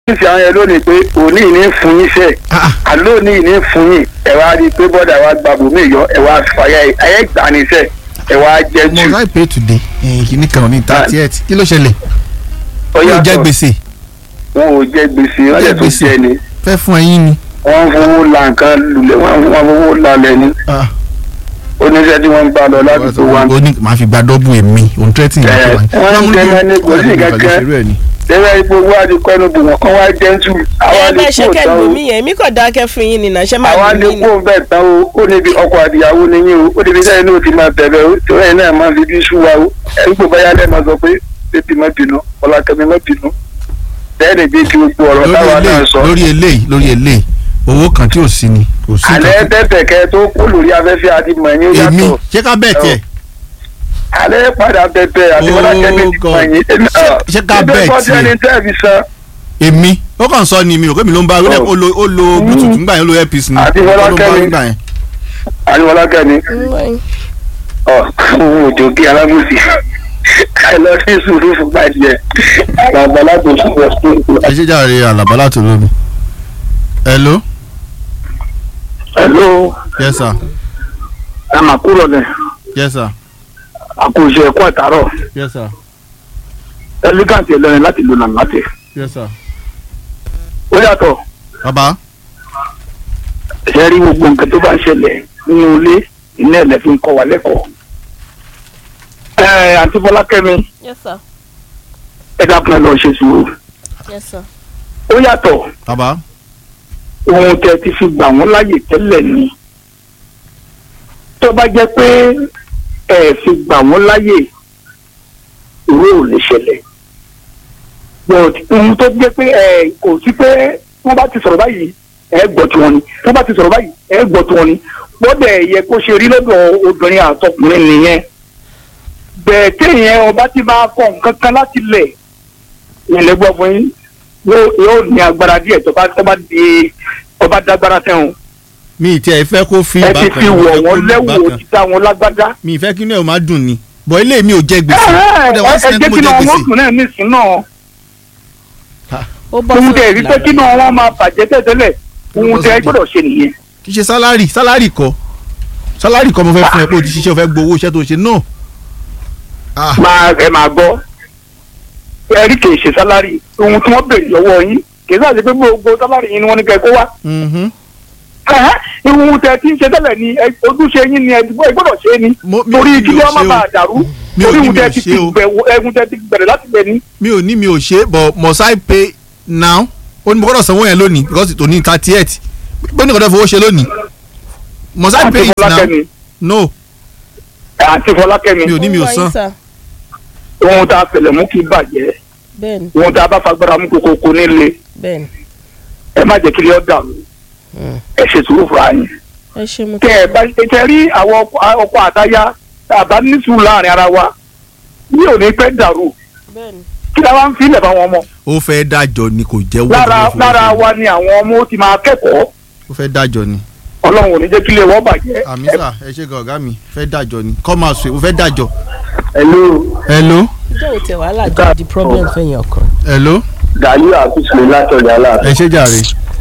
níṣẹ́ àwọn yẹn lónìí pé òní ní fún yín sẹ́ Ah, àlóòní ní fún yín ẹ wá rí i pé bọ́dà wa gba bòmí yọ ẹ wá fàyà ayé gbà ní sẹ́ ẹ wá jẹ́ jù must I pay today Eh, kìíní kan ní thirty eight kí ló ṣẹlẹ̀ yóò jẹ́ gbèsè wọn ò jẹ gbèsè wọn Jẹ lè tún gbèsè. jẹ ni fẹ́ fún ẹyin ni. wọn fowó la nǹkan lulẹ̀ wọn wọn fowó lalẹ̀ ni Ah, oníṣẹ́ tí wọ́n ń gbà lọ ládùúgbò wa ó ní màá fi gba dọ́bù èmi òun tẹ́tì yẹn Eh, wọ́n ń jẹ́ ní kò sí kankan. lẹ́yìn ipò wa ti kọ́nu bò wọ́n kán wá jẹ́ńtù àwa ẹ lè bẹ́ẹ̀ ṣe kó tán kẹ́lù o mí yẹn èmi kò dákẹ́ fún yín nìyẹn ṣé máa àwa lù lè mí kó ni. bẹ́ẹ̀ tán o ó níbi ọkọ àdìyàwó ni yín o ó níbi sẹ́yìn náà ti máa bẹ̀rẹ̀ o torí ẹ̀ náà máa fi bí sú wa o ẹ̀rí kò báyà lẹ́ẹ̀ máa sọ pé bébí má bínú ọlákẹ́mi má bínú bẹ́ẹ̀ ni bí ti gbogbo ọ̀rọ̀ lórí táwa náà eléyìí sọ lórí eléyìí lórí eléyìí owó kan tí ò sí ni kò sí alẹ́ nǹkan tó- tẹ̀tẹ̀ kẹ́ tó kó lórí afẹ́fẹ́ àti mọ̀ ẹ̀yìn ó èmi yàtọ̀ ṣé ká bẹ́ẹ̀ tiẹ̀ alẹ́ padà tẹ̀tẹ̀ àti Oh, ọlákẹ́mi ti God. mọ̀ ẹ̀yìn Ṣé- ṣé ká bẹ́ẹ̀ ẹgbẹ́ tiẹ̀? ẹni tẹ́ fi san èmi ó kàn sọ ni mi ò pé mi ló ń bá ó lẹ- ó lo ó lo bluetooth ńgbà yẹn ó lo earpiece ni Àti ó ló ń bá Fọlákẹ́mi. ńgbà yẹn. àti ọlákẹ́mi ọ̀ òun òjò kí alábùsì ẹ lọ sí sùúrù fún gbàdìẹ bàbá alábòsí lọ sí ìlú. ẹ ṣe jàre àlàbá láti olómi. hello hello yes sir ẹ mà kúrò lẹ yes sir àkóso ẹ̀kọ́ àtàrọ̀ yes sir elegant ẹlẹ́rìn láti lò nàá láti. yes sir. ó yàtọ̀ bàbá ṣe rí gbogbo nǹkan tó bá ń ṣẹlẹ̀ nínú ilé iná ẹ̀lẹ́ fi ń kọ́ wa lẹ́kọ̀ọ́. ẹ àǹtí fọlákẹ́mi yes sir ẹ dákun ẹ lọ ṣe sùúrù. yes sir. ó yàtọ̀ bàbá ohun tẹ ti fi gbà wọ́n láyè tẹ́lẹ̀ ni. tó bá jẹ́ pé ẹ fi gbà wọ́n láyè ìwé ò lè ṣẹlẹ̀. but ohun tó jẹ́ pé ẹ kò sí pé wọ́n bá ti sọ̀rọ̀ báyìí ẹ gbọ́ tí wọ́n ni wọ́n bá ti sọ̀rọ̀ báyìí ẹ gbọ́ tí wọ́n ni gbọ́dọ̀ yẹ kó ṣe rí lọ́dọ̀ obìnrin àtọkùnrin nìyẹn. bẹ́ẹ̀ téèyàn ọba ti máa kọ nǹkan kan láti lẹ̀ ìyẹn gbọ́ fún yín yóò yóò ní agbára díẹ̀ tó bá tó bá di ọba dágbára tẹ̀hún. mi ì tiẹ̀ fẹ́ kó fi ẹ ti bákan fi mo wọ̀ fẹ́ kó wọ́n lù lẹ́wù bákan. òtítà wọn lágbádá. mi ì fẹ́ kí inú ẹ̀ ó máa dùn ni bọ̀ ilé mi ò jẹ gbèsè ẹ ó ẹ dẹ̀ wá ẹ sẹ́ni jẹ́ mo kí jẹ náà wọ́n gbèsè. dùn náà nísìn náà. ó bọ́ ohun tẹ̀ rí pé kí ìlànà. náà wọ́n máa bàjẹ́ tẹ̀tẹ̀lẹ̀ ohun tẹ̀ gbọ́dọ̀ ṣe nìyẹn. kì í ṣe sálárì sálárì kọ́ sálárì kọ́ mo fẹ́ fún ẹ pé o ti ṣiṣẹ́ o fẹ́ gbowó iṣẹ́ tó ṣe náà. Ah, máa ẹ máa gbọ́ ẹ rí kì í ṣe sálárì ohun tí wọ́n béèrè lọ́wọ́ yín kì í sáà ṣe pé gbogbo sálárì yín ni wọ́n ní kẹ́ kó wá. mhm. Ẹ̀hẹ́, ohun tẹ̀ tí ń ṣe tẹ́lẹ̀ ni ẹ- ojúṣe yín ni ẹ gbọ́dọ̀ ṣe ni Mo- mi- torí mi kí ò wọ́n má ṣe o. bàa dàrú Mi ò torí ní ohun mi ò tẹ̀ ti ṣe o. bẹ̀rẹ̀ ohun tẹ̀ ti bẹ̀rẹ̀ láti bẹ̀ ni. mi ò ní mi ò ṣe but must I pay now ó ní mo gbọ́dọ̀ sanwó yẹn lónìí because tòní thirty eight bó ní kò dẹ́ fowó ṣe lónìí must I àǹtí pay it now Fọlákẹ́mi no àǹtí Fọlákẹ́mi mi ò ní mi ò Ó wáyé san sir. ohun tá a fẹlẹ̀ mú kí bàjẹ́ bẹ́ẹ̀ni ohun tá a bá fagbára mú kókó kó nílé bẹ́ẹ̀ni ẹ má jẹ́ kí lè ọ́ dàrú ẹ ṣe sùúrù fúnra yín. ẹ ṣe mo tẹ ẹ bá tẹ rí àwọn ọkọ- ọkọ àtayá tá a bá ní sùúrù láàrin ara wa ní òní pẹ́ dàrú bẹ́ẹ̀ni kí la wá ń filẹ̀ fáwọn ọmọ. ó fẹ́ dájọ́ ni kò jẹ́wọ́ lára ló fowó lára ṣe. wa ni àwọn ọmọ ó ti máa kẹ́kọ̀ọ́ ó fẹ́ dájọ́ ni ọlọ́run ò ní jẹ́ kí lè wọ́n bàjẹ́. àmì sà ẹ ṣe gan ọ̀gá mi fẹ́ dájọ́ ni come out ó fẹ́ dájọ́. hello hello ìjọ ò tẹ wàhálà jẹ́ di problem fẹ̀yìn ọkàn. hello gàlú àkùsùn látọ̀jà láàbẹ̀. ẹ ṣe jàre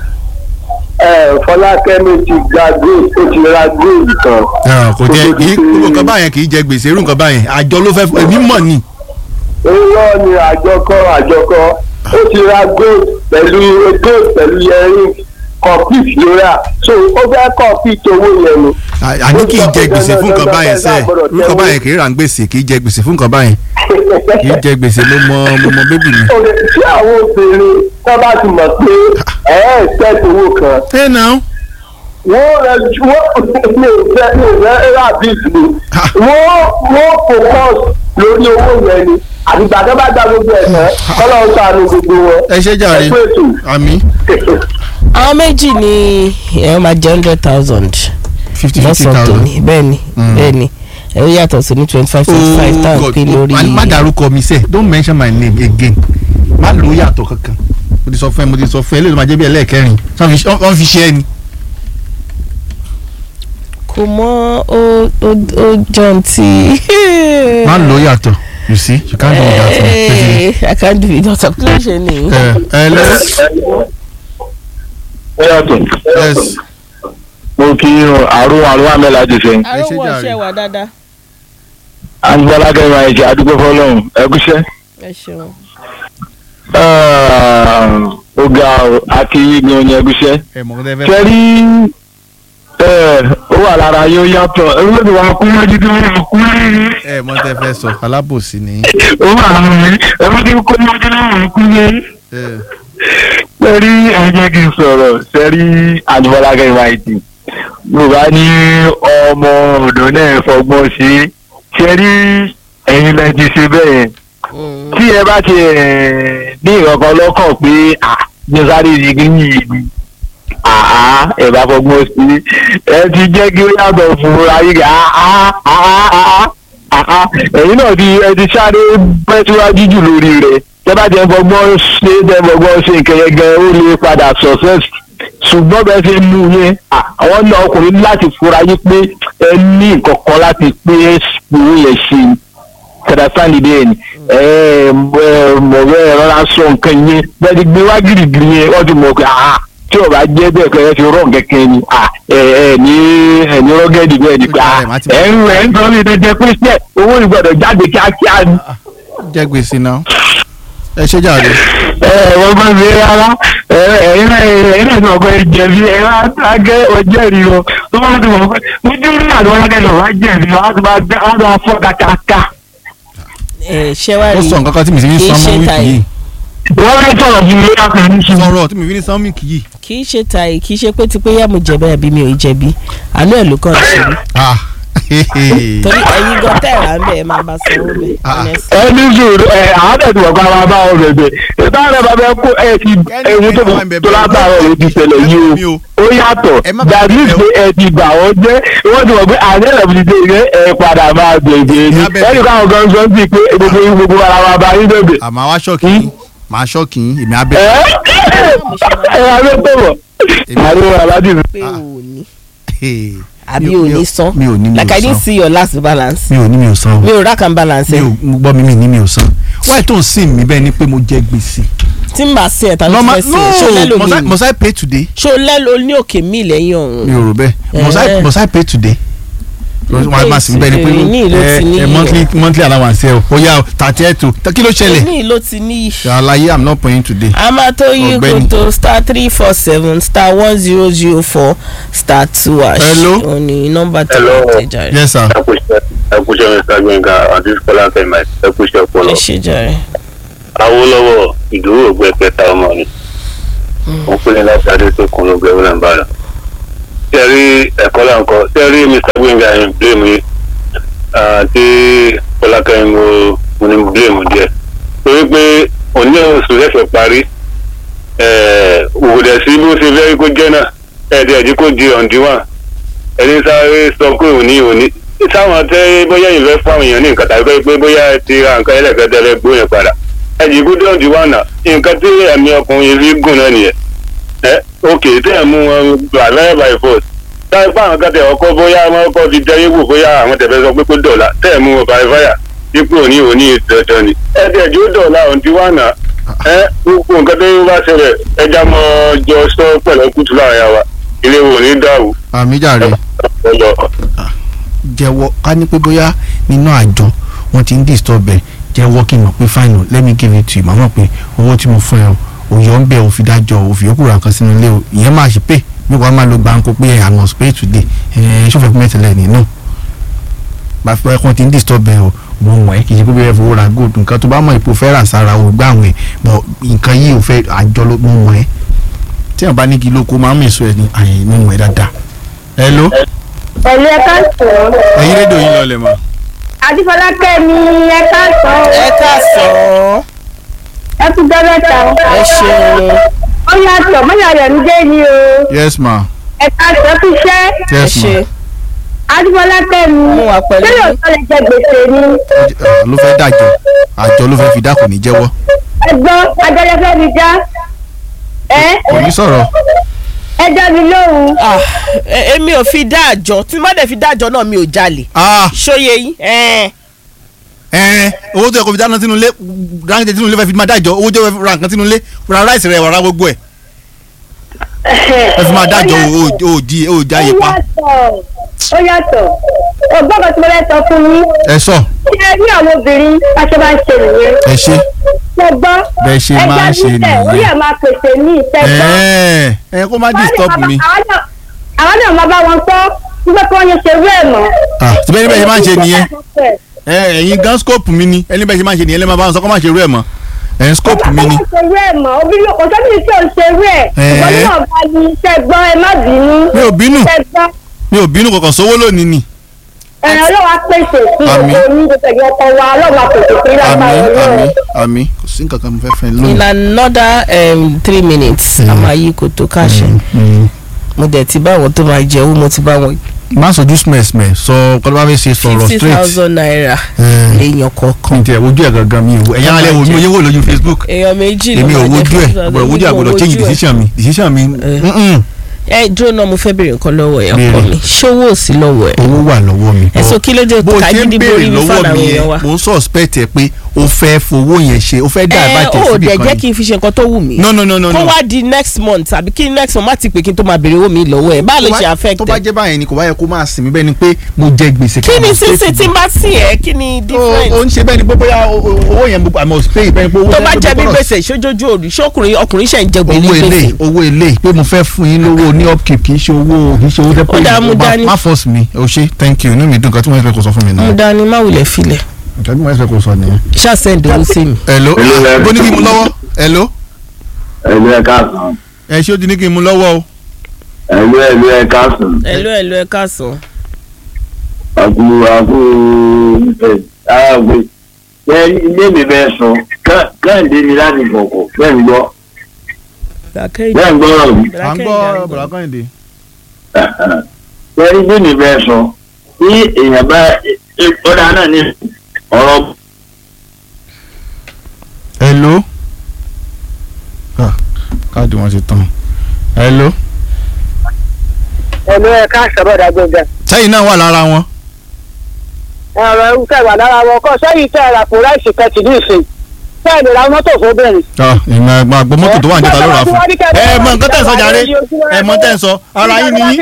ẹ fọlákẹ́mi ti ga gold ó ti ra gold kan. Ah, kò jẹ́ kì í gbogbo nǹkan báyẹn kì í jẹ gbèsè irú nǹkan báyẹn àjọ ló fẹ́ èmi mọ̀ ni irọ́ ni àjọkọ́ àjọkọ́ ó ti ra gold pẹ̀lú gold pẹ̀lú yẹrin complete lóra so ó fẹ́ complete owó yẹn ni. À- àní kì í jẹ gbèsè fún nǹkan báyẹn sẹ́ irú nǹkan báyẹn kì í rà ń gbèsè kì í jẹ gbèsè fún nǹkan báyẹn kì í jẹ gbèsè ló mọ mo mọ bébì mi. Òde tí àwọn obìnrin tó bá ti mọ̀ pé ẹ̀ ẹ́ ṣẹ́ẹ̀tì owó kan ẹ náà wọ́n rẹ̀ ju wọ́n ní ìfẹ́ ní ìfẹ́ rábìsì ni wọ́n wọ́n focus lórí owó yẹn ni àdìgbà tó bá dá gbogbo ẹ̀ tán kọ́lọ́run ṣàánú gbogbo wọn. ẹ ṣe jàre ẹ kú ètò. àmì àwọn méjì ni ẹ máa jẹ hundred thousand fifty fifty lọ́sàn-án thousand. tòní bẹ́ẹ̀ni bẹ́ẹ̀ni ẹ ó yàtọ̀ sí ní twenty five twenty five tá à ń pín lórí. má má dárúkọ mi sẹ don't mention my name again má lò ó yàtọ̀ kankan mo ti sọ fún ẹ mo ti sọ fún ẹ eléyìí ló máa jẹ́ bí ẹlẹ́ẹ̀kẹrin Ṣé wọ́n fi- wọ́n fi ṣe ẹ ni. kò mọ ó ó ó jọ ti. má lò ó yàtọ̀ you see you can't do without me. Hey, I can't do it without kí ló ṣe ni. ẹ ẹ lẹ ó yàtọ̀ yes mo kí àrùn àrùn àmẹ́lá ti sẹ́yìn. ẹ ṣe arúgbó jàre. ọṣẹ wà dáadáa. àgbàlá kẹrin àìjẹ àdúgbò fọlọ́run ẹgúsẹ́. ẹ ṣeun. ó ga ọ àti yíyan ní ẹgúsẹ́. ẹ mọ̀ kó tẹ́ fẹ́. kẹrí ó wà lára yóò yàtọ̀ olóòtú wa kú mọ́jú tó wà kú mọ́jú. ẹ mọ̀ tẹ́ fẹ́ sọ alábòsí ni. ó wà lára mi ẹ̀rọ tí kò mọ́jú tó wà kú mọ́jú. ẹ sẹ́rí ẹ jẹ́ kí n sọ̀rọ̀ sẹ́rí àdúgbòlá kẹrin àìjẹ. yorùbá ní ọmọ ọ̀dọ́ náà fọgbọ́n ṣe é sẹ́rí ẹ̀yin lẹ ti ṣe bẹ́ẹ̀ yẹn tí ẹ bá ti ẹ̀ ní ìrọ̀kan lọ́kàn pé jésàrí ìdígí yìí ni àá ẹ bá fọgbọ́n sí ẹ ti jẹ́ kí ó yàtọ̀ fún ayé gà á á á á ẹ̀yin náà ti ẹ ti sáré bẹ́ síwájú jù lórí rẹ̀ tẹ́ bá jẹ́ fọgbọ́n ṣe tẹ́ fọgbọ́n ṣe nkẹyẹ gan ó lè padà success ṣùgbọ́n bẹ́ẹ̀ ṣe mú yẹn àwọn náà ọkùnrin láti fura yí pé ẹ ní nǹkan kan láti pé ìwé yẹn ṣe kẹdàsáni bẹ́ẹ̀ ni mọ̀wé rọra sọ nǹkan yẹn bẹ́ẹ̀ ti gbé wá gírígírí yẹn wọ́n ti mọ̀ pé ah tí o bá jẹ́ bẹ́ẹ̀ kẹ́ ẹ ti rọ̀ kẹ́kẹ́ ni ah ẹ ẹ ní ẹ ní rọ́gẹ́dì bẹ́ẹ̀ ni pé ah ẹ ń rẹ̀ ń sọ ní ìdẹ́jẹ́ pé ṣẹ́ owó ìgbọ̀dọ̀ jáde kíákíá ni. jẹ́ gbèsè náà ẹ ṣe jàre. ẹ ẹ wọ́n bá mi rárá ẹ ẹ̀yin náà ẹ̀yin náà ti mọ̀ pé jẹ̀bi ẹ wá ságẹ́ ọjẹ́rìí o tó bá ti mọ̀ pé ojú rí àdúrà lọ́kẹ́ wá jẹ̀bi wọ́n á ti máa fọ́ kàkàkà. ẹ ṣé wàá ó rí sọ nǹkan kan tí mi sì fi kì í ń ṣe san mọ́ tàyè. wíìkì yìí wọ́n fẹ́ sọ̀rọ̀ fún mi lórí àkànní sí i. sọ̀rọ̀ tí mi fi ń san wíìkì yìí. kì í ṣe tàyè kì í ṣe pé tipẹ́ yá mo jẹ̀bi àbí mi ò jẹ̀bi àánú ẹ̀ ló kàn ṣe mí. ah torí ẹ̀yin gan tẹ̀ra ń bẹ̀ ẹ máa bá sanwó bẹ̀ Ah. honestly. ẹni sùúrù ẹ àádọ́tí wọ̀ ká máa bá ọ bẹ̀bẹ̀ ìbá rẹ̀ bá fẹ́ kó ẹ ti ẹ̀hún tó tó látàrọ̀ ló ti ṣẹlẹ̀ yìí o ó yàtọ̀ Ẹ má bàa dàbí bẹ̀bẹ̀ o. pé ẹ ti bà wọ́n jẹ́ wọ́n ti wọ̀ pé àní ẹ̀rọ ti ṣe ìrẹ́ ẹ padà máa bẹ̀bẹ̀ ni Ìyá bẹ̀bẹ̀. ẹnì káwọn kan sọ sí pé gbogbo yín gbogbo ara wa bá yín bẹ̀bẹ̀. àmọ́ àwa ṣọ́ọ̀kì yín màá ṣọ́ọ̀kì yín èmi á ẹ bẹ̀. ẹ wá ló tó wọ̀ àríwá aládì mi. pé o ò ní Hey. àbí Mi ò- o mi ò- ní san mi ò ní mi ò like i didn't san. see your last balance mi ò ní mi ò san o mi ò rack and balance mi ẹ ò mo gbọ́ mi mi ní mi ò san wáyé tó ń sìn mí bẹ́ẹ̀ ni pé mo jẹ gbèsè. tí n bá sí ẹ̀ ta ló ti Normal- fẹ́ sí ẹ̀ ṣó no lẹ́lò must I- mi must I pay today. ṣó lẹ́lò ní òkè mi lẹ́yìn ọ̀run mi ò rò bẹ́ẹ̀ must I Eh. must I pay today. wọ́n á máa sìn bẹ́ẹ̀ ni Èyí ní ìlú pé ti ní ẹ ẹ yìí. monthly monthly allowance ẹ o ó yá o thirty eight o kí ló ṣẹlẹ̀. ní ló ti ní àlàyé i'm not paying today. amatoyi Ọ̀gbẹ́ni. koto star three four seven star one zero zero four star two hash Hello. òní nọ́mbà tí Hello. wọ́n tẹ̀ jáde yes sir. ẹkúṣẹ́ mr gbẹ̀ngà àti kọ́lá kẹ́mà ẹkúṣẹ́ ẹ ọpọlọ. ṣe jàre. awolowo ìdúró ògbẹ kẹta ọmọ ni wọn pè ní láti adé tó kún lóògbé wọn bá lọ. tẹ́rí ẹ̀kọ́ là ń kọ́ tẹ́rí mr gbẹ̀ngà yẹn blame yìí àti kọ́lá kẹ́mi mo mo ní blame díẹ̀ torí pé òní oṣù lẹ́sẹ̀ parí òwòdẹ̀ sí bó ṣe fẹ́ kó jẹ́ náà ẹ̀ẹ́dẹ̀ẹ́dì kó di ọ̀ǹdíwọ̀n ẹni sáré sọ pé òní òní sáwọn tẹ bóyá ìfẹ́ fún àwọn èèyàn ní nǹkan tàbí pé bóyá ẹ ti ra nǹkan ẹlẹ́gbẹ̀dẹ́lẹ́ gbóyè padà ẹ̀jì kú dọ́ọ̀dì wà náà nǹkan tí ẹ̀mí ọkùnrin fi gùn náà nìyẹn ẹ òkè tẹ́ ẹ̀ mú wọn gbà lẹ́yìn by force táyé fún àwọn kan tẹ̀ ọkọ bóyá wọn kọ́ fi jẹ́ yíwò bóyá àwọn tẹ̀fẹ́ sọ pé kó dọ̀la tẹ́ ẹ̀ mú wọn by fire dípò òní òní dandan ni ẹ tẹ̀ jó dọ̀la òǹtí wà náà ẹ gbogbo nǹkan tó bá ṣẹlẹ̀ ẹja mọ́ jọ sọ pẹ̀lú kùtù láàrin àwa ilé wo ní dàrú àmì jàre ọlọ. jẹ́wọ́ ká ní pé bóyá nínú àjọ wọn ti ń disturb ẹ jẹ́wọ́ kí n mọ̀ pé fine o let me give it to you màmá pé owó tí mo fún ẹ o òyò ń bẹ òfin dájọ́ òfin yòókù ra nǹkan sínú ilé o ìyẹn máa ṣe pé bí wàá máa lo gbàǹkó pé I must pay today ẹ ṣòfò pé mẹ́tẹ̀lẹ̀ ní no bá fẹ́ kàn ti ń disturb ẹ o mo wọ̀n ẹ́ kì í ṣe pé bẹ́ẹ̀ fowó ra gold nǹkan tó bá mọ̀ ipò fẹ́ rà sára o gbà wọ̀n ẹ̀ bọ̀ nǹkan yìí ò fẹ́ àjọ ló mo wọ̀n ẹ́ tí wọn bá ní kí ló kó máa ń mèso ẹ ní àyè mo wọ̀n ẹ́ dáadáa hello Ẹ̀lú ẹ̀ka sọ̀rọ̀. ẹ̀yin rédíò yín lọlẹ̀ mọ́. Adífọlákẹ́ mi ẹ̀ka sọ̀rọ̀. ẹ káàsán Ẹ tún gbẹ́rẹ́ ta. ẹ ṣeun Ó yàtọ̀ mọ́yà rẹ̀ ń dé ni o. yes ma Ẹ̀ka sọ̀rọ̀ fi ṣẹ́. ẹ yes ṣe ma Adífọlákẹ́ mi. Mo wà pẹ̀lú Ṣé yín. yóò sọ lè jẹ gbèsè ni? Ah, ló fẹ́ dájọ́ àjọ ló fẹ́ fi dá kò ní jẹ́wọ́ Ẹgbọ́n Adẹ́lẹ́fẹ́ mi já. Ẹ kò ní sọ̀rọ̀ ẹ dá mi lóhùn. Ah, e- èmi ò fi dá àjọ tí má dẹ̀ fi dá àjọ náà mi ò jalè ah ṣóye yín ẹ̀ẹ́n ẹ owó tó yẹ kó fi dáná sínú ilé dáná sínú ilé fẹ́ fi máa dájọ́ owó tó yẹ fi ra nǹkan sínú ilé ra ráìsì rẹ̀ wàrà gbogbo ẹ̀ ẹ fi máa dájọ́ o ò di o ò já yé ó pa yàtọ̀ ó yàtọ̀ ọgbọ́n kan tí mo fẹ́ sọ fún yín ẹ sọ ṣé ẹ rí àwọn obìnrin bá ṣe máa ń ṣe nìyẹn ẹ ṣe mo gbọ́ Bẹ́ẹ̀ ṣe máa ń ṣe ẹja ó nìyẹn. yẹ máa pèsè ní ìtẹ́gbọ́ ẹ ẹ kó má disturb mi àwọn náà máa bá wọn sọ nígbà tí wọ́n yẹ ṣe rú ẹ̀ mọ́. ah tí bẹ́ẹ̀ ni bẹ́ẹ̀ ṣe máa ń ṣe nìyẹn ẹ ẹ̀yin gan scope mi ni ẹni bẹ́ẹ̀ ṣe máa ń ṣe nìyẹn lẹ́ẹ̀ máa bá wọn sọ kó má ṣe rú ẹ̀ mọ́ ẹ̀yin scope mi ni Ọjọ́ ṣe rú ẹ̀ mọ́ obìnrin kò sọ́bìnrin tí ò ń ṣe rú ẹ̀ Ẹ̀ẹ́. ìwọ náà bá yí ṣẹ́gbọ́ ẹ má bínú. mi ò bínú ṣẹ́gbọ́ mi ò bínú kọ̀ọ̀kan sówó lónìí ni ẹ̀rọ ọlọ́wà pèsè sí Àmín. gbogbo ní gbogbo ẹ̀yìn ọkọ̀ wa ọlọ́wà pèsè sí àmì lágbára àmì ọlọ́run. àmì kò sí nǹkan kan mo fẹ́ fẹ́ in lónìí. another um, three minutes a máa yí kòtò káṣẹ Mm. mo dẹ̀ ti bá àwọn tó máa jẹ owó mo ti bá wọn má sojú smẹ̀smẹ̀ sọ kọ́lá bá fẹ́ ṣe sọ̀rọ̀ fifty straight thousand naira Eh. èèyàn kọ̀ọ̀kan kí n tẹ ojú ẹ̀ gangan mi ò ẹ̀yàn alẹ́ wo mi ò yẹ wò lójú Facebook èèyàn méjì ló èmi ò máa jẹ wojú ẹ̀ 50,000, àgbọ̀dọ̀ wojú èmi ò àgbọ̀dọ̀ change wojú ẹ̀. decision mi decision mi Eh. mm-mm. ẹ dúró náà mo fẹ́ béèrè nǹkan lọ́wọ́ ẹ̀ ọkọ Béèrè. mi ṣówó ò sí lọ́wọ́ ẹ̀ owó wà lọ́wọ́ mi. ẹ sọ kí ló dé bó o ṣe ń kágídí béèrè borí mi lọ́wọ́ fáwọn mi èèyàn wa. yẹn mo ń suspect ẹ pé o fẹ́ fowó yẹn ṣe o fẹ́ dá ẹ àbájẹ ò síbi dẹ̀ kan jẹ́ ni. kí n fi ṣe nǹkan tó wù mí no no no no kó no. wá di next month àbí kí next month má ti pè kí n tó máa béèrè owó mi lọ́wọ́ ẹ̀ báà ló ṣe affect tó bá ẹ̀ jẹ́ báyẹn ni kò bá yẹ kó máa sìn mí bẹ́ẹ̀ ni pé mo jẹ gbèsè. kí ni sísè tí n bá sí ẹ kí ni different o ń ṣe bẹ́ẹ̀ ni pé bóyá o- o- owó yẹn I must pay bẹ́ẹ̀ ni pé owó tó yẹn bá ló jẹ bí gbọ́dọ̀ gbèsè ṣojójú òru ṣọkùnrin ọkùnrin ṣe ń jẹ gbèlè owó gbèsè èlé owó èlé pé mo fẹ́ fún yín lówó ní upkeep kì í ṣe owó kì í ṣe owó tẹ́ Ó dáa, mú má- dání. má force mi o ṣe thank you inú mi dùn nǹkan tí wọ́n fẹ́ kó sọ fún mi mo náà dání má wulẹ̀ filẹ̀ nǹkan tí wọ́n fẹ́ kó sọ nìyẹn. ṣáà send owó sí mi. hello Hello, ah, Larry. bó ní kí n mú lọ́wọ́ hello ẹ̀lú ẹ̀ káàsán ẹ ṣé ó ti ní kí n mú lọ́wọ́ o ẹ̀lú ẹ̀lú ẹ̀ káàsán ẹ̀lú ẹ̀lú ẹ̀ káàsán. àkú àkú ẹ̀ àgbẹ̀ ẹ̀ ilé mi bẹ́ẹ̀ sọ kẹ́hìndé mi láti kọ̀kọ̀ bẹ́ẹ̀ ń gbọ́ bẹ́ẹ̀ ń gbọ́rọ̀ mi à ń gbọ́ bọ̀dá kọ́hìndé. ẹ̀ ilé mi bẹ́ẹ̀ sọ tí èèyàn bá ọ̀dà náà ní ọ̀rọ̀ hello Ah, káàdì wọn ti tán hello ẹ̀lú ẹ̀ ká sọ̀rọ̀ gbẹ̀ngàn. sẹ́yìn náà wà lára wọn. ẹ̀rọ irúfẹ́ wà lára wọn kọ́ sẹ́yìn tẹ́ ẹ̀rà kó ráìsì kẹ́tì ní ìsìn bẹ́ẹ̀ ni ra mọ́tò fún bẹ́ẹ̀ Ah, ìmọ̀ ẹ̀gbọ́n àgbọ̀ mọ́tò tó wà níta ló rà fún. ẹ mọ nǹkan tẹ̀ ń sọ jàre ẹ mọ tẹ̀ ń sọ ara yín ni yín.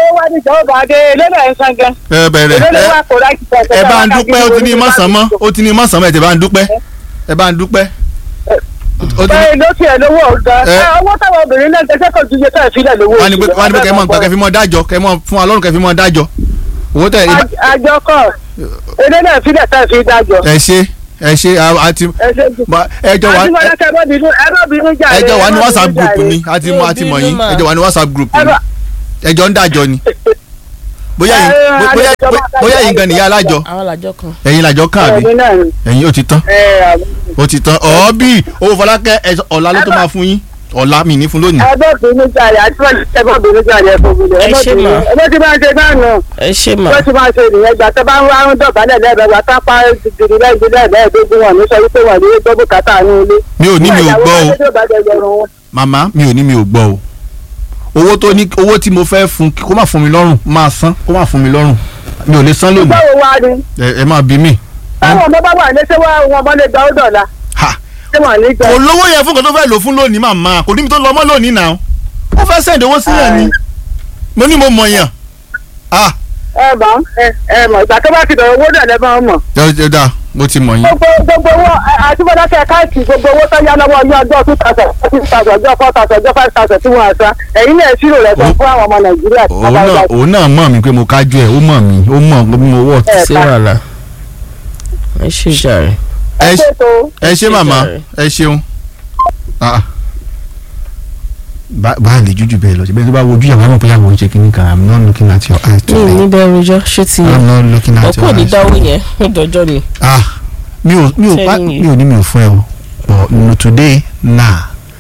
ẹ bẹ̀rẹ̀ ẹ ẹ bá ń dúpẹ́ ó ti ní mọ̀sán mọ́ ó ti ní mọ̀sán mọ́ ẹ ti bá ń dúpẹ́ ẹ bá ń dúpẹ́. ó ti ní bẹ́ẹ̀ ló tiẹ̀ lówó ọ̀gá Ẹ. owó táwọn obìnrin náà gẹ́gẹ́ kò ju iye tó ẹ̀ fílẹ̀ lówó wọ́n ní pé wọ́n ní pé kẹ́ ẹ mọ̀ nǹkan kẹ́ fi mọ́ dájọ́ kẹ́ ẹ mọ̀ fún wa lọ́rùn kẹ́ fi mọ́ dájọ́ owó tẹ̀ ẹ bá- àjọ kọ̀ ilé náà fílẹ̀ tó ẹ̀ fi dájọ́ ẹ ṣe ẹ ṣe a- àti ẹ ṣe jù. ma- ẹjọ́ wa àdìmọ́lá kẹ́ ẹ má bínú ẹ má bínú jàre ẹjọ́ wa ẹ ní má whatsapp bínú group jàre. ni àti Mi ò àti mọ̀ bínú yín mà. ẹjọ́ wa ní whatsapp group ẹ ni má ẹjọ́ ń dájọ́ ni bóyá yín Ẹ, bó- bóyá àlejò bó- máa bóyá dájọ́ yín gan nìyá alájọ àwọn làjọ kan. ẹ̀yin làjọ kàn àbí ẹ̀yin náà ni ẹ̀yin ó ti tán ẹ àbí. ó ti tán ọ̀ọ́bì owó fọlákẹ́ ẹ sọ- ọ̀la ló tó máa fún yín ọ̀la mi ní fún lónìí. ẹ bá bínú jàre àti wọ́n ẹ bá bínú jàre ẹ fún mi Ẹ ẹ bá ṣé bínú mà. ẹ bá ti máa ṣe náà nù ẹ ṣe mà bó ti máa ṣe nìyẹn gbà tó bá ń wá ń dọ̀bálẹ̀ lẹ́ẹ̀bẹ̀ wá tápá dìdì lẹ́yìn lẹ́ẹ̀dógún wọn ní sọ wípé wọn ní gbọ́ bùkátà ní ilé. mi ò ní mi ò gbọ́ o o. màmá mi ò ní mi ò gbọ́ o owó tó ní owó tí mo fẹ́ fún kó má fún mi lọ́rùn máa san kó má fún mi lọ́rùn mi ò lè san lónìí báwo wá ni ẹ ẹ máa bí mi. báwọn ọmọ bá wà ní ṣé wọn ọmọ lè gba ó dọ̀la ha ṣé wọn ní gbà. kò lówó yẹn fún kan tó fẹ́ lò fún lónìí màmá kò níbi tó lọ mọ́ lónìí náà ó fẹ́ sẹ́ǹdì owó sílẹ̀ ni mo ní mo mọ̀ yàn ah ẹ mọ̀ ẹ ẹ mọ̀ ìgbà tó bá ti dọ̀rọ̀ owó náà lẹ́ máa mọ̀. jẹ́ jẹ́ dáa mo ti mọ̀ yín. gbogbo gbogbo owó àtúbọ̀dákẹ́ káàkiri gbogbo owó tó yá lọ́wọ́ ní ọjọ́ two thousand two thousand ọjọ́ four thousand ọjọ́ five thousand tí wọ́n àṣà ẹ̀yin náà ṣírò rẹ̀ sọ fún àwọn ọmọ nàìjíríà tí wọ́n òun bá náà gbà. òun náà mọ̀ mí pé mo kájú ẹ̀ ó mọ̀ mí ó mọ̀ bí mo wọ̀ ẹ sí ká wàhálà ẹ ṣe jàre. ẹ ẹ ṣe- ṣètò ẹ ṣe màmá ẹ ṣeun. Ah. bá bá a lè jújù bẹ́ẹ̀ lọ síbẹ̀ tó bá wojú yàrá mọ̀ pé àwọn ń ṣe kíní kan i'm not looking at your eyes mi ò ní today bẹ́ẹ̀ rojọ́ ṣé ti i'm not looking at ọkọ your ní eyes dáwọ́ yẹn ó dọjọ́ mi. ah mi ò mi ò pa Telling you. mi ò ní mi ò fún ẹ o but no today nah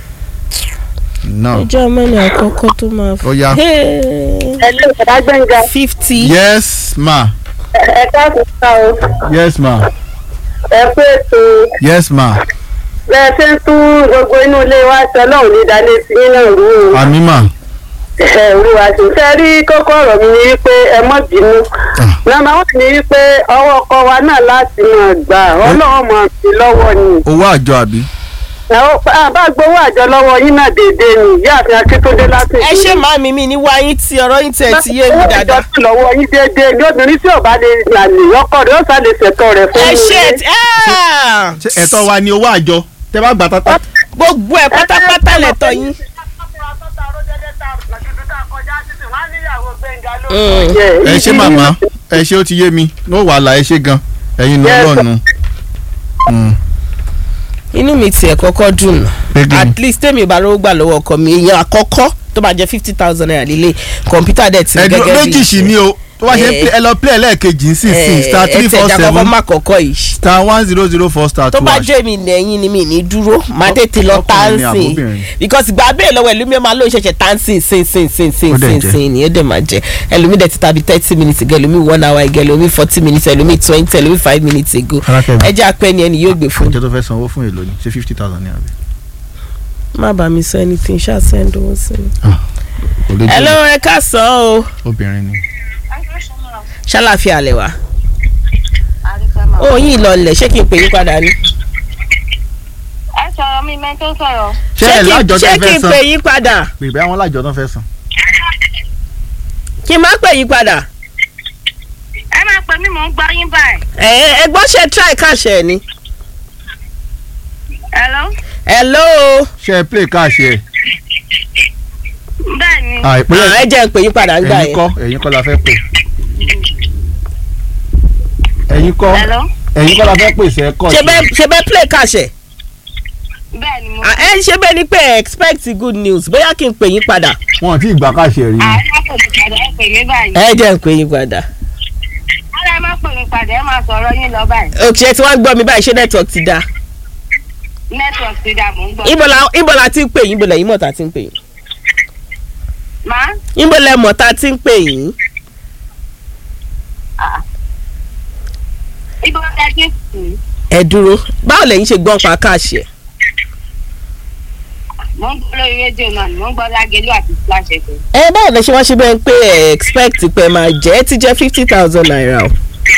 no ọjọ́ mẹ́rin àkọ́kọ́ tó máa ó yá ẹ ṣe ìṣẹ̀dá gbẹ̀ngà fifty. yes ma ẹ káàkiri ká o yes ma ẹ pé ètò yes ma bẹ́ẹ̀ ṣe ń tún gbogbo inú ilé wa ṣe ọlọ́run ní ìdálé sí nínú ìlú o àmì ma ẹ olúwa ṣe fẹ́ rí kókó ọ̀rọ̀ mi ni wípé ẹ mọ̀ bínú Ah. nàmà wọn ni wípé ọwọ́ ọkọ wa náà láti máa gbà ọlọ́run máa fi lọ́wọ́ ni owó àjọ àbí. ẹ ó pa- bá gbowó àjọ lọ́wọ́ yín náà déédéé ni ìyá àfin akíntúndé láti ẹ ṣe màmí mi ní wáyé tí ọ̀rọ̀ yín tẹ̀ ti yé mi dáadáa. ìjọsìn lọ́wọ́ yín déédéé ní obìnrin tí ò bá lè lànà ọkọ rẹ̀ ó sá lè ṣètò rẹ̀ fún ẹ un. ṣe ẹ ṣé ẹ̀tọ́ wa ni owó àjọ tẹ́ bá gbà tata. gbogbo ẹ pátápátá lẹ̀tọ́ yín. Mm. ẹ ṣé màmá ẹ ṣé ó ti yé mi ní wàhálà ẹ ṣé gan ẹ̀yin ní Yes, ọlọ́ọ̀nù. inú mi tiẹ̀ kọ́kọ́ dùn nà Pé at least tèmi ò bá rówó gbà lọ́wọ́ ọkọ mi èèyàn àkọ́kọ́ tó máa jẹ fifty thousand naira lílé kọ̀ǹpútà dẹ̀ ti ẹ̀dùn gẹ́gẹ́ bí méjì sì ni o tó bá ṣe ń Eh. play- ẹ lọ play ẹlẹ́ẹ̀kejì ń sìn sìn star three four ẹ̀ẹ́dẹ̀ àkọ́kọ́ seven má kọ́kọ́ yìí star one zero zero four star tó two bá hash. jẹ́ mi lẹ́yìn ni mi ní dúró máa tètè lọ ọkùnrin ni tánsìn àbóbìnrin? because ìgbà bẹ́ẹ̀ lọ́wọ́ ẹlòmíì máa lóun ṣẹ̀ṣẹ̀ tánsìn sin sin sin sin Ó dẹ̀ sin jẹ́. sin ni ó dẹ̀ máa jẹ́ ẹlòmíì dẹ̀ ti tàbí thirty minutes ago ẹlòmíì one hour ago ẹlòmíì forty minutes ẹlòmíì twenty ẹlòmíì five minutes ago Alákẹ́mi. ẹ jẹ́ apẹ́ ni ẹni yóò gbé fún oúnjẹ tó fẹ́ sanwó fún èlò ni ṣé fifty thousand ní àbí. má bàa mi sọ anything ṣáà send owó sí mi. kò lè ẹ ló jẹ́ ẹ ká sọ o obìnrin ni. ṣàlàfíà lẹ wá ó yín lọlẹ̀ ṣé kí n pè yín padà ni. ẹ sọ̀rọ̀ mi mẹ́ tó sọ̀rọ̀. ṣé ẹ kí- lájọ tó ṣé kí fẹ́ n san pè yín padà pè bẹ́ẹ̀ àwọn lájọ tó fẹ́ san. kí n má pè yín padà. ẹ máa pè mí mò ń gbọ́ yín báyìí. ẹ ẹ gbọ́ ṣe try káṣẹ ni. hello. hello. ṣé ẹ play cash ẹ. bẹ́ẹ̀ ni. à ìpínlẹ̀ ẹ jẹ́ n pè yín padà ń gbà ẹ̀yin yẹn. kọ́ ẹ̀yin kọ́ la fẹ́ pè. ẹ̀yin kọ́ hello. ẹ̀yin kọ́ la fẹ́ pè sẹ́ kọ́ ṣe bẹ́ẹ̀ ṣe bẹ́ẹ̀ play káṣẹ. bẹ́ẹ̀ ni mo. Ah, ẹ ṣe bẹ́ẹ̀ ni pé ẹ expect good news bóyá kí n pè yín padà. wọn ti gbà cash ẹ rí ni. àwọn máa pè mí padà ẹ pè mí báyìí. ẹ jẹ́ n pè yín padà. ara ẹ máa pè mí padà ẹ máa sọ̀rọ̀ yín lọ báyìí. òkè tí wọ́n gbọ́ mi báyìí ṣé network ti da. network ti dà mò ń gbọ́. ibo la ibo la ti ń pè yín ibo lẹ́yìn mọ̀ tá ti ń pè yín. má. ibo lẹ mọ̀ tá ti ń pè yín. ibo ẹ ti sùn. ẹ dúró báwo lẹ́yìn ṣe gbọ́ pa káàṣì ẹ̀. mò ń gbọ́ lórí rédíò náà ni mò ń gbọ́ lágẹ̀lú àti splash fm. ẹ báwo lẹ ṣe wá ṣe bẹ́ẹ̀ pé ẹ expect pé ẹ máa jẹ́ ẹ ti jẹ́ fifty thousand naira o.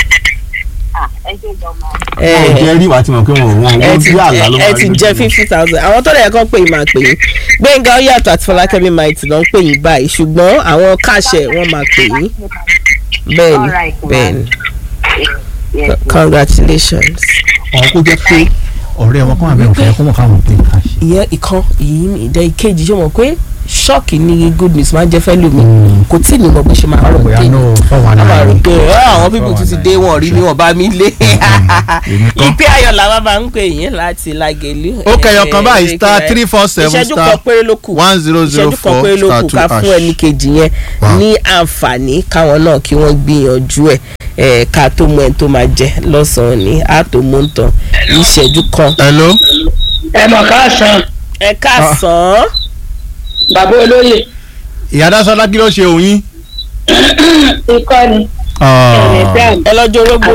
ah ẹ ṣe jọ mọ. ẹ wọn ò jẹ́ rí wàá ti mọ̀ pé wọn ò wọn ẹ ò ti bí àlá ló ẹ máa ti rí jẹ́ lójú. fifty thousand àwọn tó lè kọ́ pé máa pè yín gbẹ̀ngà ó yàtọ̀ àti fọlákẹ́mi might ló ń pè yín báyìí ṣùgbọ́n àwọn káàṣẹ̀ wọ́n máa pè yín bẹ́ẹ̀ni Alright, ma'am. bẹ́ẹ̀ni Yes, ma'am. congratulations. ọ̀hún kó jẹ́ pé ọ̀rẹ́ wọn kọ́ àbẹ̀ òfin kó mọ̀ káwọn pè cash. ìyẹn ìkan ìyín ìdẹ ìkejì ṣé mọ̀ pé ṣọ́ọ̀kì ni good news máa ń jẹ́ fẹ́ lómi kò tí ì ní mọ̀ bó ṣe máa rọ̀ bóyá dé náà fọwọ́ a máa rò náà pé "Ah, àwọn pípò tún ti dé wọn rí ni wọn bá mi lé èmi kọ́. ìpè ayọ̀ làwọn máa ń pè yín láti lágẹ̀lú. ó kẹyọ kan báyìí Eh, star eh, three four seven ìṣẹ́jú star kan péré ló kù one zero zero ìṣẹ́jú kan four péré ló star kù two ká fún ẹnì hash. kejì yẹn Wow. ní àǹfààní káwọn náà kí wọ́n gbìyànjú ẹ̀ ẹ̀ ká tó mọ ẹni tó máa jẹ lọ́sàn-án ní àtòmóńtàn ìṣẹ́jú kan. hello. ẹ mọ̀ káàsán ẹ káàsán bàbá olóyè ìyá dásọ́lá kí ló ṣe òun yín. ikọ́ ni ẹ lọ́jọ́ orógbó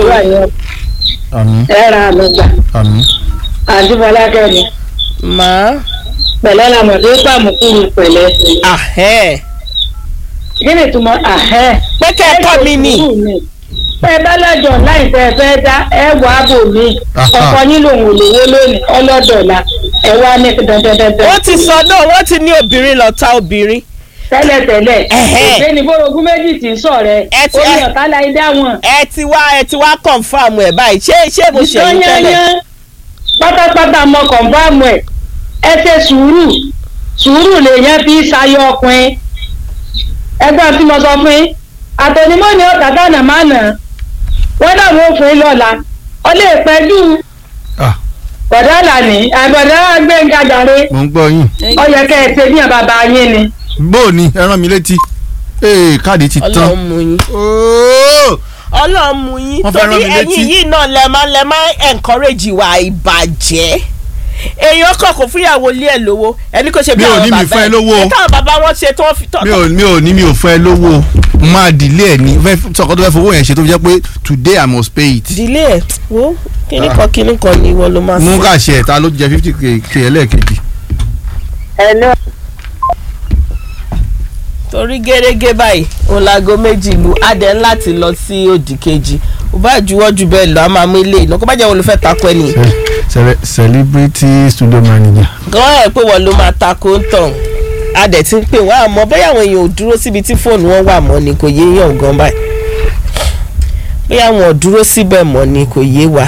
àmín ẹ ra àmì gbà àmín. àǹtí fọlákẹ́ ni máa pẹ̀lẹ́ làmọ̀ tó pàmùkúrú pẹ̀lẹ́ àhẹ́ kí ni ìtumọ̀ àhẹ́ pé kẹ́ ẹ kọ́ mi nì ẹ bá lọ́jọ́ láì fẹ́ fẹ́ dá ẹ wà á bò mí Aha. ọkọ yín lòun ò lówó lónìí ọlọ́dọ̀ọ̀la ẹ wá ní dandandandan ó ti sọ náà wọ́n ti ní obìnrin lọ́ta obìnrin tẹ́lẹ̀tẹ́lẹ̀ Ẹ̀hẹ́. òṣè ní bórogún méjì tí ń sọ̀rẹ́ Ẹ ti- ó ní ẹ- ọ̀tá láì dá wọn. ẹ ti wá ẹ ti wá confam ẹ báyìí ṣé ṣé mo ṣe yín tẹ́lẹ̀ yányán pátápátá mọ kọ̀ǹfàmù ẹ̀ ẹ ṣe sùúrù sùúrù lèèyàn fi ṣayọ ọkùnrin ẹgbẹ́ tí mo sọ fún yín àtẹnumọ́ ni ọ̀tá dáná máa nà wọ́n náà wọ́n fún yín lọ́la ọ lè pẹ́jù Ah. bọ̀dá lànà àgbọ̀dá gbẹ̀ngà jàre mo ń gbọ́ yín. ó yẹ kẹ́ ẹ ṣe bí bàbá yín ni. bó o ní ẹ rán mi létí. ee káàdì ti ọlọ́run tán. mú yín ooo ọlọ́run mú yín Wọ́n fẹ́ torí rán mi létí. ẹ̀yin yìí náà lẹ máa lẹ máa encourage ìwà ìbàjẹ́ èèyàn kọ̀ kò fúnyàwó ilé ẹ̀ lówó ẹni kò ṣe bí Mi ò àwọn ní mi bàbá fún ẹ ẹ̀ lówó. ẹ̀ táwọn bàbá wọn ṣe tó fi tọ́ mi ò mi ò ní mi ò fẹ́ lówó máa dìlé ẹ̀ ní fẹ́ sọ̀kọ́ tó fẹ́ fowó yẹn ṣe tó fi jẹ́ pé today I must pay it. ìdílé ẹ̀ wo kíní kan kíní kan ni ìwọ ló máa mú sọ. kàṣẹ ẹ̀ ta ló jẹ fifty k k ẹlẹ́ẹ̀kejì. ẹ lọ torí gẹ́gẹ́ báyìí òun láago méjì lu adẹ láti lọ sí òdì kejì ó bá juwọ́ ju bẹ́ẹ̀ lọ a máa mú ilé iná kó bá jẹ́ wọn ló fẹ́ takọ ẹ̀ nìyí. Ce- celebrity studio manager. gan ẹ̀ pé wọ́n ló máa takò ń tàn adẹ ti ń pè wá àmọ́ bóyá àwọn èèyàn ò dúró síbi tí fóònù wọn wà mọ́ ni kò yé yàn gan báyìí bóyá àwọn ò dúró síbẹ̀ mọ́ ni kò yé wa.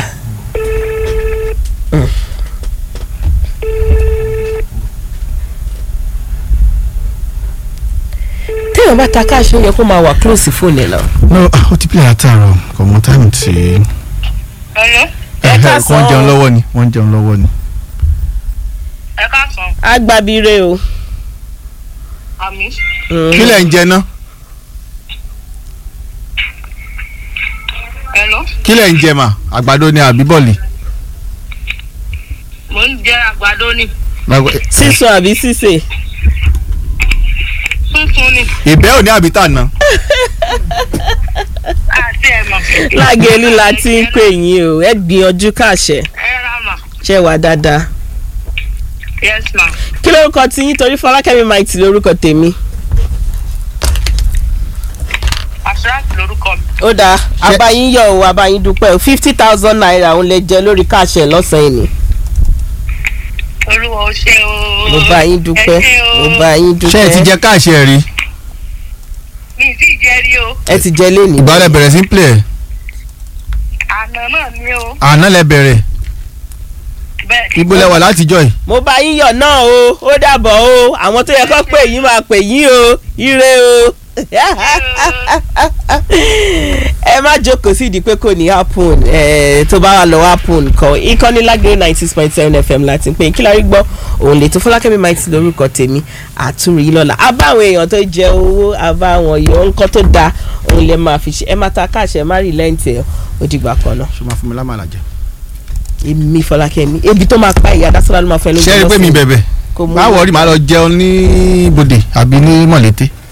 Mm. téèyàn bá ta káàṣì ó yẹ kó máa wà close fóònù ẹ̀ náà. no ah, ó ti pílẹ̀ àtàrọ̀ kò mọ táìmù tí. Hello? Ẹ káàsán. wọ́n jẹun lọ́wọ́ ni wọ́n jẹun lọ́wọ́ ni. ẹ káàsán agbábíire o. àmì Mm. kí lẹ̀ ń jẹ ná Hello? kí lẹ̀ ń jẹ mà àgbàdo ni àbí bọ̀lì. mò ń jẹ àgbàdo ni sísun àbí sísè. tuntun ni ìbẹ́ òní àbí tàná. àti ẹ̀mọ̀ lágẹ̀ẹ́lì la ti ń pè yín o ẹ gbìyànjú káàṣẹ ẹ ra mà ṣe wà dáadáa. yes ma kí lórúkọ tí yín torí fọlákẹ́mi maiti lórúkọ tèmi. assurance lorúkọ mi ó dáa abayín yọ o abayín dúpẹ́ o fifty thousand naira òun lè jẹ lórí káàṣẹ lọ́sàn-án ni. olúwa ó ṣe o mo bá yín dúpẹ́ ẹ ṣé o. mo bá yín ṣé ẹ ti dúpẹ́ jẹ káàṣì ẹ̀ rí. mi ì tí ì jẹ́ rí o ẹ ti jẹ lé ní. ìgbà lẹ bẹ̀rẹ̀ sí ń play ẹ̀ àná náà ni o àná lẹ bẹ̀rẹ̀ bẹ́ẹ̀ ni ibo lẹ wà látijọ́ yìí. mo bá yín yọ̀ náà o ó dàbọ̀ o àwọn tó yẹ kó pè yín máa pè yín o ire o. ẹ má jókòó sí ìdí pé kò ní happen ẹ tó bá wà lọ happen kọ ìkànnì lágbèrè ninety six point seven fm láti pé kí lárí gbọ́ òun lè tó fọlákẹ́mi mighty lórúkọ tèmi àtúrò yìí lọ́la a bá àwọn èèyàn tó jẹ owó a bá àwọn yọ nǹkan tó dáa òun lè máa fi ṣe ẹ má ta káàṣẹ ẹ má rí lẹ́ǹtì ẹ ó dìgbà kan náà ṣé máa fún mi lámàlà jẹ. èmi fọlákẹ́mi ebi tó máa pa ìyá dásọ́lá ló máa fẹ́ lójú ṣé ẹ rí pé mi lọ́sàn-án. bẹ̀bẹ̀ kò mú báwo rí màá lọ jẹun ní ibodè àbí ní mọ̀lété.